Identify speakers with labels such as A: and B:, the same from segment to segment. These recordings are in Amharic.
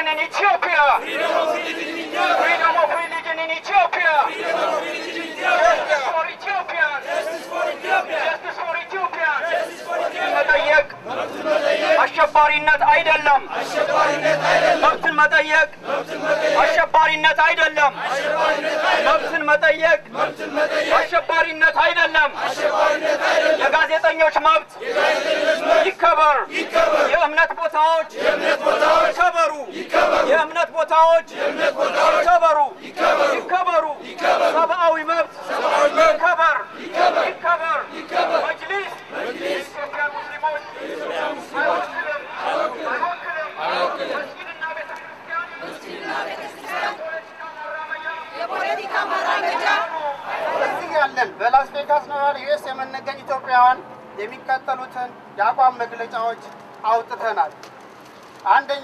A: in Ethiopia. Freedom of religion in Ethiopia. Justice for Ethiopians. Justice for Ethiopians. መጠየቅ አሸባሪነት አይደለም። መብትን መጠየቅ አሸባሪነት አይደለም። መብትን መጠየቅ አሸባሪነት አይደለም። የጋዜጠኞች መብት ይከበር። የእምነት ቦታዎች ይከበሩ። የእምነት ቦታዎች ይከበሩ ይከበሩ። ሰብአዊ መብት ይከበር ይከበር። መጅሊስ የኢትዮጵያ ሙስሊሞች አይወክልም አይወክልም። መስጊድና ቤተክርስቲያን
B: የፖለቲካ ማራመጃ
C: እዚህ ያለን በላስ ቬጋስ ነዋሪ ዩኤስ የምንገኝ ኢትዮጵያውያን የሚከተሉትን የአቋም መግለጫዎች አውጥተናል። አንደኛ፣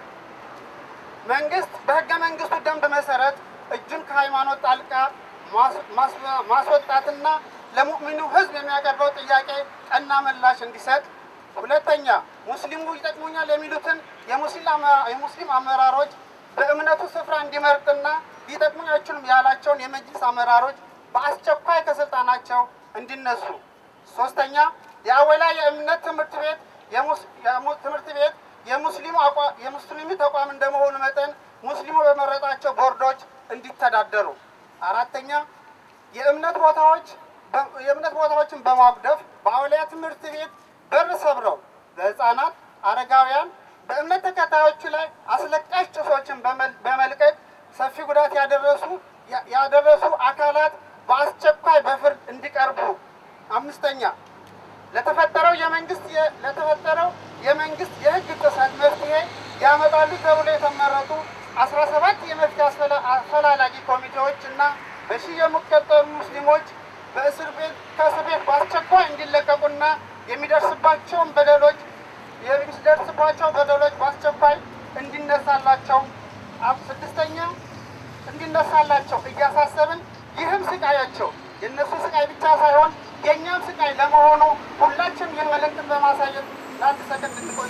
C: መንግስት በህገ መንግስቱ ደንብ መሰረት እጁን ከሃይማኖት ጣልቃ ማስ- ማስ- ማስወጣትና ለሙእሚኑ ህዝብ የሚያቀርበው ጥያቄ ቀና ምላሽ እንዲሰጥ። ሁለተኛ፣ ሙስሊሙ ይጠቅሙኛል የሚሉትን የሙስሊም አመ- የሙስሊም አመራሮች በእምነቱ ስፍራ እንዲመርጥና ሊጠቅሙኝ አይችሉም ያላቸውን የመጅልስ አመራሮች በአስቸኳይ ከስልጣናቸው እንዲነሱ። ሶስተኛ የአወላ የእምነት ትምህርት ቤት የሙስ- የሙ- ትምህርት ቤት የሙስሊሙ አቋ- የሙስሊሙ ተቋም እንደመሆኑ መጠን ሙስሊሙ በመረጣቸው ቦርዶች እንዲተዳደሩ። አራተኛ የእምነት ቦታዎች በ- የእምነት ቦታዎችን በማጉደፍ በአውሊያ ትምህርት ቤት በር ሰብረው ለህፃናት፣ አረጋውያን በእምነት ተከታዮቹ ላይ አስለቃሽ ጭሶችን በመል- በመልቀቅ ሰፊ ጉዳት ያደረሱ ያ- ያደረሱ አካላት በአስቸኳይ በፍርድ እንዲቀርቡ። አምስተኛ ለተፈጠረው የመንግስት የ- ለተፈጠረው የመንግስት የህግ ጥሰት መፍትሄ ያመጣሉ ተብሎ የተመረጡ አስራ ሰባት የመፍትሄ አስፈላ- አፈላላጊ ኮሚቴዎች እና በሺህ የሚቆጠሩ ሙስሊሞች በእስር ቤት ከእስር ቤት በአስቸኳይ እንዲለቀቁና የሚደርስባቸውን በደሎች የሚደርስባቸው በደሎች በአስቸኳይ እንዲነሳላቸው አብ- ስድስተኛ እንዲነሳላቸው እያሳሰብን ይህም ስቃያቸው የእነሱ ስቃይ ብቻ ሳይሆን የእኛም ስቃይ ለመሆኑ ሁላችን ይህን መልእክትን በማሳየት ለአንድ ሰከንድ እንቆይ።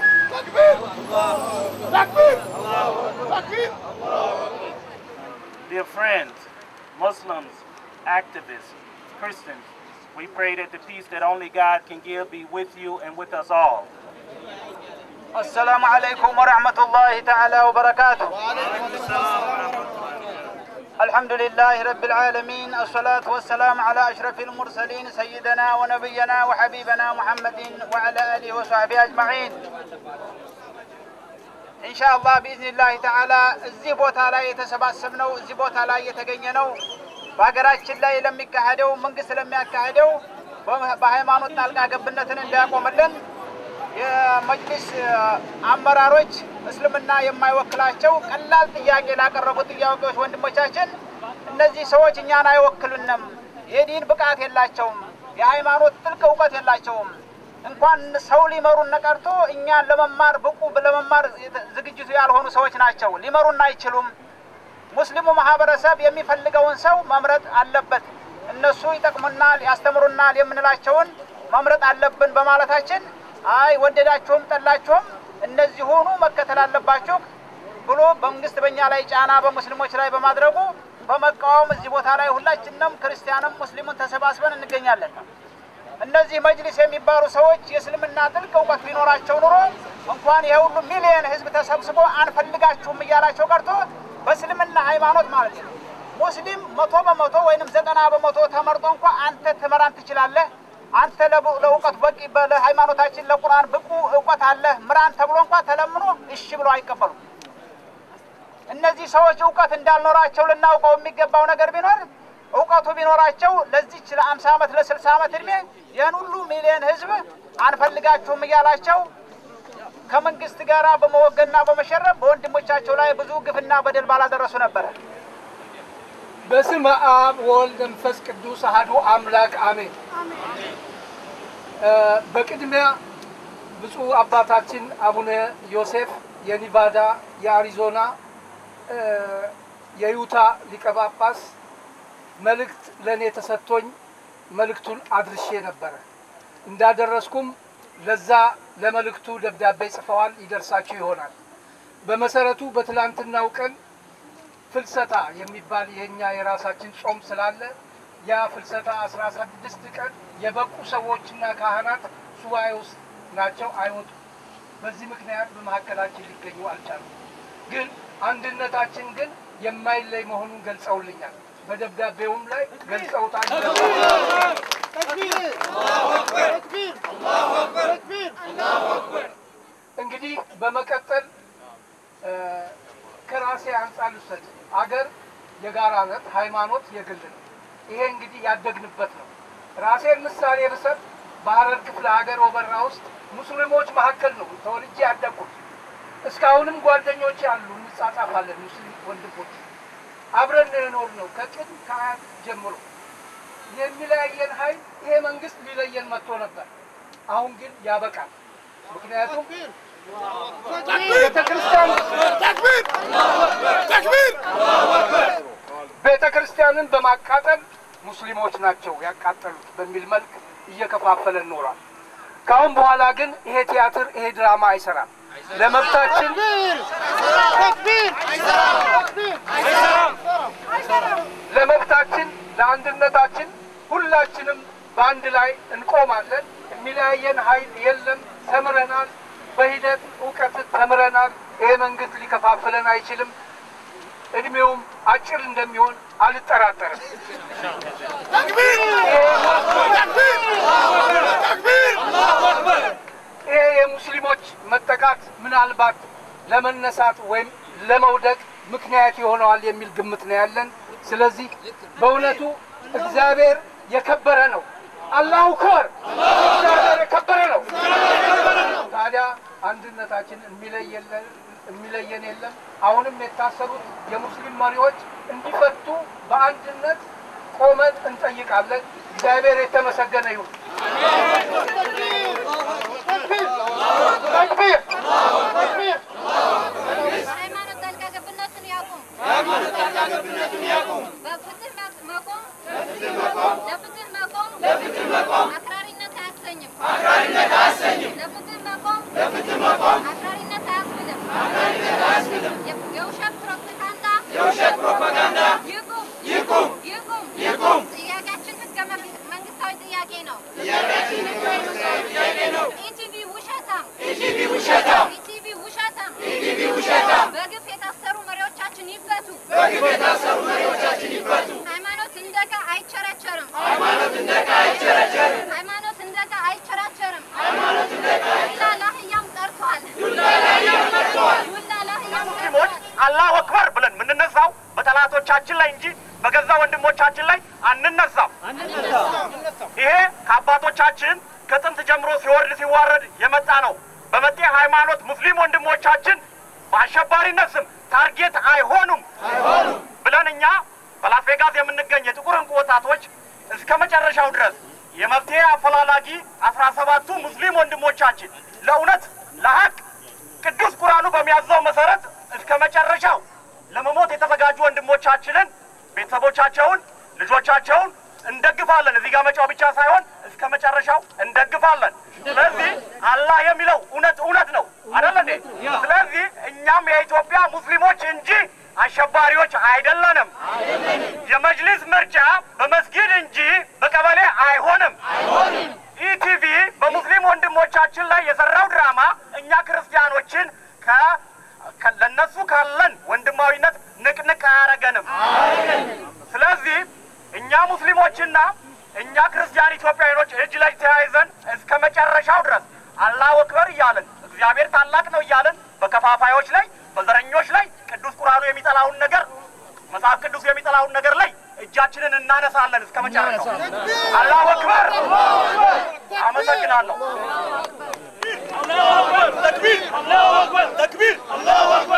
D: Dear friends, Muslims, activists, Christians, we pray that the peace that only God can give be with you and with us all.
A: السلام عليكم ورحمة الله تعالى وبركاته الحمد لله رب العالمين الصلاة والسلام على أشرف المرسلين سيدنا ونبينا وحبيبنا محمد وعلى آله وصحبه أجمعين إن شاء الله بإذن الله تعالى እዚህ ቦታ ላይ የተሰባሰብነው እዚህ ቦታ ላይ የተገኘ ነው በሀገራችን ላይ ለሚካሄደው መንግስት ለሚያካሄደው በሃይማኖት ጣልቃ ገብነትን እንዳያቆምልን የመጅሊስ አመራሮች እስልምና የማይወክላቸው ቀላል ጥያቄ ላቀረቡ ጥያቄዎች ወንድሞቻችን፣ እነዚህ ሰዎች እኛን አይወክሉንም፣ የዲን ብቃት የላቸውም፣ የሃይማኖት ጥልቅ እውቀት የላቸውም፣ እንኳን ሰው ሊመሩን ቀርቶ እኛን ለመማር ብቁ ለመማር ዝግጅቱ ያልሆኑ ሰዎች ናቸው፣ ሊመሩን አይችሉም። ሙስሊሙ ማህበረሰብ የሚፈልገውን ሰው መምረጥ አለበት። እነሱ ይጠቅሙናል፣ ያስተምሩናል የምንላቸውን መምረጥ አለብን በማለታችን አይ ወደዳችሁም ጠላችሁም እነዚህ ሆኑ መከተል አለባችሁ ብሎ መንግስት በእኛ ላይ ጫና በሙስሊሞች ላይ በማድረጉ በመቃወም እዚህ ቦታ ላይ ሁላችንም ክርስቲያንም ሙስሊሙን ተሰባስበን እንገኛለን። እነዚህ መጅሊስ የሚባሉ ሰዎች የእስልምና ጥልቅ እውቀት ቢኖራቸው ኑሮ እንኳን ይሄ ሁሉ ሚሊየን ህዝብ ተሰብስቦ አንፈልጋችሁም እያላቸው ቀርቶ በእስልምና ሃይማኖት ማለት ነው ሙስሊም መቶ በመቶ ወይንም ዘጠና በመቶ ተመርጦ እንኳ አንተ ትመራን ትችላለህ አንተ ለእውቀት በቂ ለሃይማኖታችን ለቁርአን ብቁ እውቀት አለህ ምራን ተብሎ እንኳ ተለምኖ እሺ ብሎ አይቀበሉም። እነዚህ ሰዎች እውቀት እንዳልኖራቸው ልናውቀው የሚገባው ነገር ቢኖር እውቀቱ ቢኖራቸው ለዚች ለአምሳ ዓመት ለስልሳ ዓመት እድሜ ይህን ሁሉ ሚሊዮን ህዝብ አንፈልጋችሁም እያላቸው ከመንግስት ጋር በመወገንና በመሸረብ በወንድሞቻቸው ላይ ብዙ ግፍና በደል ባላደረሱ ነበረ።
E: በስመ አብ ወልድ መንፈስ ቅዱስ አሐዱ አምላክ አሜን። በቅድሚያ ብፁዕ አባታችን አቡነ ዮሴፍ የኒቫዳ፣ የአሪዞና፣ የዩታ ሊቀ ጳጳስ መልእክት ለእኔ ተሰጥቶኝ መልእክቱን አድርሼ ነበረ። እንዳደረስኩም ለዛ ለመልእክቱ ደብዳቤ ጽፈዋል፣ ይደርሳችሁ ይሆናል። በመሰረቱ በትላንትናው ቀን ፍልሰታ የሚባል የኛ የራሳችን ጾም ስላለ ያ ፍልሰታ አስራ ስድስት ቀን የበቁ ሰዎችና ካህናት ሱባኤ ውስጥ ናቸው፣ አይወጡም። በዚህ ምክንያት በመካከላችን ሊገኙ አልቻሉም። ግን አንድነታችን ግን የማይለይ መሆኑን ገልጸውልኛል። በደብዳቤውም ላይ ገልጸውታል። እንግዲህ በመቀጠል እ፣ ከራሴ አንጻር ልውሰድ። አገር የጋራ ነት፣ ሃይማኖት የግል ነው። ይሄ እንግዲህ ያደግንበት ነው። ራሴን ምሳሌ ብሰጥ በሀረር ክፍለ ሀገር ወበራ ውስጥ ሙስሊሞች መካከል ነው ተወልጄ ያደግኩት። እስካሁንም ጓደኞች አሉ፣ እንጻጻፋለን። ሙስሊም ወንድሞች አብረን ነው የኖርነው ከቅድም ከአያት ጀምሮ። የሚለያየን ኃይል ይሄ መንግስት ሊለየን መጥቶ ነበር። አሁን ግን ያበቃል። ምክንያቱም ቤተክርስቲያን ቤተ ክርስቲያንን በማቃጠል ሙስሊሞች ናቸው ያቃጠሉት በሚል መልክ እየከፋፈለን ኖሯል። ከአሁን በኋላ ግን ይሄ ቲያትር ይሄ ድራማ አይሰራም። ለመብታችን ለመብታችን ለአንድነታችን ሁላችንም በአንድ ላይ እንቆማለን። የሚለያየን ኃይል የለም። ተምረናል። በሂደት እውቀት ተምረናል። ይሄ መንግስት ሊከፋፍለን አይችልም። እድሜውም አጭር እንደሚሆን አልጠራጠርም። ይሄ የሙስሊሞች መጠቃት ምናልባት ለመነሳት ወይም ለመውደቅ ምክንያት ይሆነዋል የሚል ግምት ነው ያለን። ስለዚህ በእውነቱ እግዚአብሔር የከበረ ነው። አላሁ አክበር! እግዚአብሔር የከበረ ነው። ታዲያ አንድነታችን የሚለየለን የሚለየን የለም። አሁንም የታሰሩት የሙስሊም መሪዎች እንዲፈቱ በአንድነት ቆመን እንጠይቃለን። እግዚአብሔር የተመሰገነ ይሁን። ተክቢር!
B: ሃይማኖት ጣልቃ ገብነትን ያቁም። በፍትህ መቆም ለፍትህ መቆም አክራሪነት አያሰኝም። ለፍትህ መቆም አክራሪነት አያስብልም። የውሸት ፕሮፓጋንዳ ይቁም ይቁም። ጥያቄያችን ህገ መንግስታዊ ጥያቄ ነው። ኢቲቪ ውሸታም ኢቲቪ ውሸታም በግፍ የታሰሩ መሪዎቻችን ይፈቱ። ሃይማኖት እንደ ዕቃ አይቸረቸርም። ሃይማኖት እንደ ዕቃ አይቸረቸርም። ዱላ ለአህያም ቀርቷል። ዱላ ለአህያም
F: ሙስሊሞች አላሁ አክበር ብለን የምንነሳው በጠላቶቻችን ላይ እንጂ በገዛ ወንድሞቻችን ላይ አንነሳም። ይሄ ከአባቶቻችን ከጥንት ጀምሮ ሲወርድ ሲዋረድ የመጣ ነው። በመጤ ሃይማኖት ሙስሊም ወንድሞቻችን በአሸባሪነት ስም ታርጌት አይሆኑም ብለን እኛ በላስ ቬጋስ የምንገኝ የጥቁር እንቁ ወጣቶች እስከ መጨረሻው ድረስ የመፍትሄ አፈላላጊ አስራ ሰባቱ ሙስሊም ወንድሞቻችን ለእውነት ለሀቅ ቅዱስ ቁርአኑ በሚያዘው መሰረት እስከ መጨረሻው ለመሞት የተዘጋጁ ወንድሞቻችንን ቤተሰቦቻቸውን፣ ልጆቻቸውን እንደግፋለን። እዚህ ጋር መጫው ብቻ ሳይሆን እስከ መጨረሻው እንደግፋለን። ስለዚህ አላህ የሚለው እውነት እውነት ነው አይደለ እንዴ? ስለዚህ እኛም የኢትዮጵያ ሙስሊሞች እንጂ አሸባሪዎች አይደለንም። የመጅሊስ ምርጫ በመስጊድ እንጂ በቀበሌ አይሆንም። ኢቲቪ በሙስሊም ወንድሞቻችን ላይ የሰራው ድራማ እኛ ክርስቲያኖችን ከ ከ- ለነሱ ካለን ወንድማዊነት ንቅንቅ አያረገንም። ስለዚህ እኛ ሙስሊሞችና እኛ ክርስቲያን ኢትዮጵያውያኖች እጅ ለእጅ ተያይዘን እስከ መጨረሻው ድረስ አላሁ አክበር እያልን እግዚአብሔር ታላቅ ነው እያልን በከፋፋዮች ላይ በዘረኞች ላይ ቅዱስ ቁርአኑ የሚጠላውን ነገር መጽሐፍ ቅዱስ የሚጠላውን ነገር ላይ እጃችንን እናነሳለን እስከ መጨረሻው። አላሁ አክበር። አመሰግናለሁ።
G: تكبير الله اكبر تكبير الله اكبر